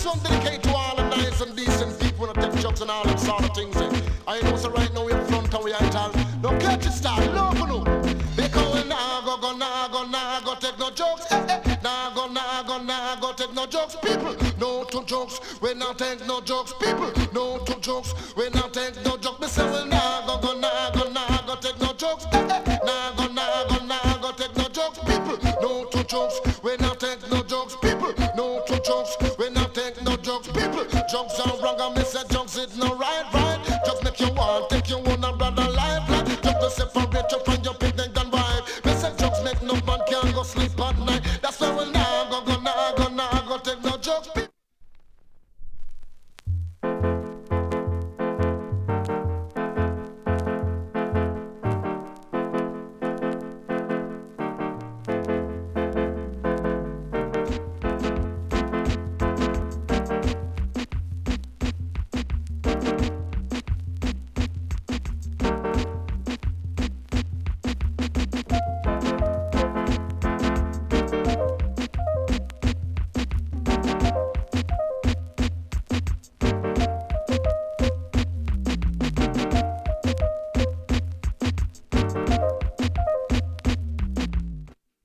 one dedicate to all the nice and decent people that take jokes and all them sort of things. eh. I know so right now we're front and we ain't all. No catch it start, love no. Because we nah go go nah go nah go take no jokes. Eh, eh. Nah go nah go nah go take no jokes. People, no to jokes. We not take no jokes. People, no to jokes. We not take no jokes. Me say we nah go go nah go nah go take no jokes. Eh, eh. Nah go nah go nah go take no jokes. People, no to jokes. We not take no jokes. People, no to jokes. We not take no jokes. People, jokes are wrong. I me say jokes is no right, right. Just make you want take you on a brother life, like just to separate you from